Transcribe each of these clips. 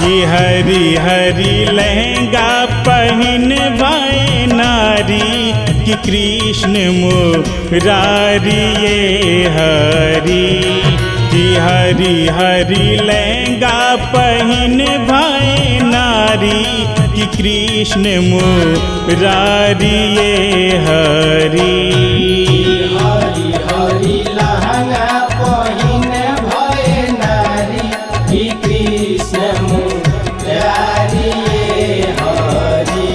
कि हरी हरी लहंगा पहन भाई नारी कि कृष्ण मुरारी ये हरी कि हरी हरी लहंगा पहन भाई नारी कि कृष्ण मुरारी ये हरी हरि हरि लहंगा पहिन भए नारी कि कृष्ण मुरारी ये हरि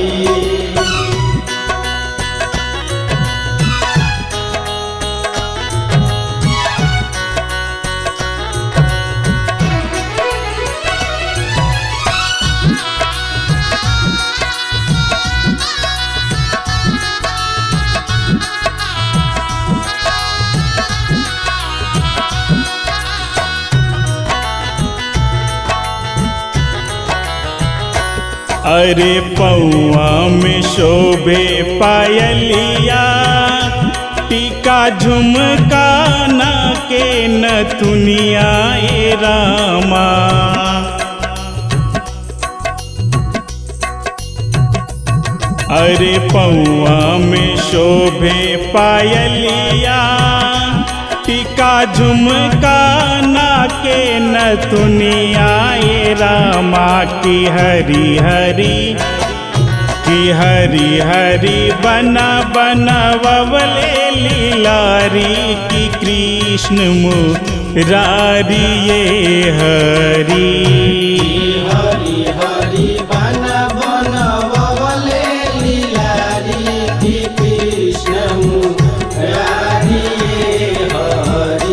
अरे पौआ में शोभे पायलिया टीका झुमका ना के नथुनिया ए रामा अरे पौआ में शोभे पायलिया टीका झुमका ना के नथुनिया ए रामा की हरी हरी कि हरी हरी बना बना बबले लीलारी की कृष्ण मुरारी ये हरी हरि हरि बन बन बबले लीलारी कि कृष्ण मुरारी ये हरि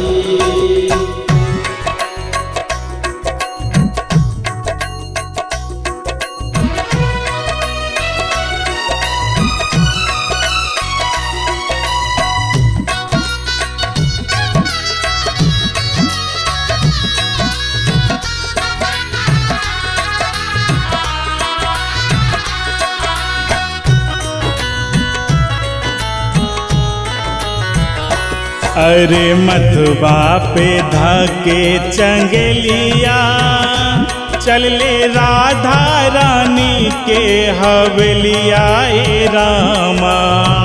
अरे मथुबा पे धके चंगलिया चल ले राधा रानी के हवलिया ए रामा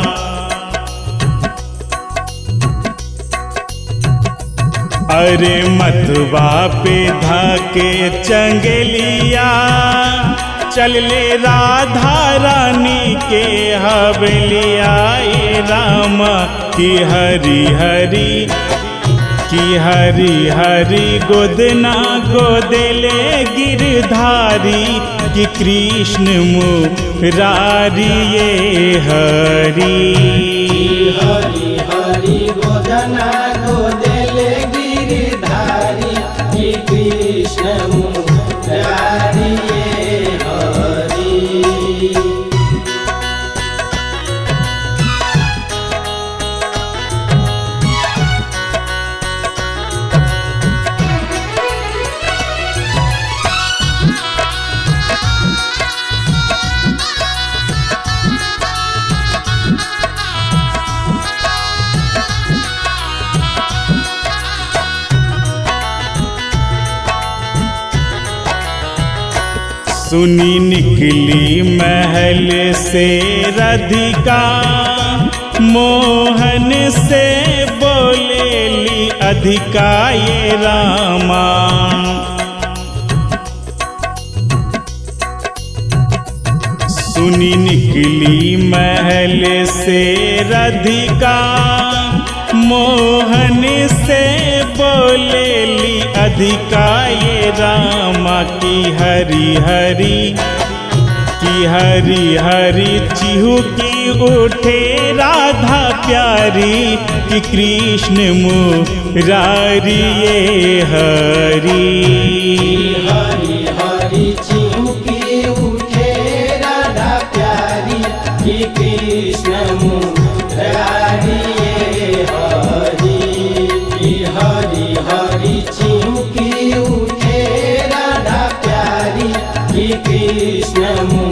अरे मथुबा पे धके चंगलिया चल ले राधा रानी के हवलिया ए रामा की हरी हरी कि हरी हरी गोदना गोदले गिरधारी कि कृष्ण मुरारी ये हरी हरि हरि गोदना गोदेले गिरिधारी कि कृष्ण मुरारी ये हरि सुनी निकली महल से राधिका मोहन से बोलेली अधिका ये रामा सुनी निकली महल से राधिका मोहन से बोलेली अधिका ये रामा की हरी हरी कि हरी हरी चिहू की उठे राधा प्यारी कि कृष्ण मुरारी ये हरी हरि हरि चिमुकी उठे राधा प्यारी कि कृष्ण मुरारी ये हरि कि हरि हरि चिमुकी उठे राधा प्यारी कि कृष्ण मुरारी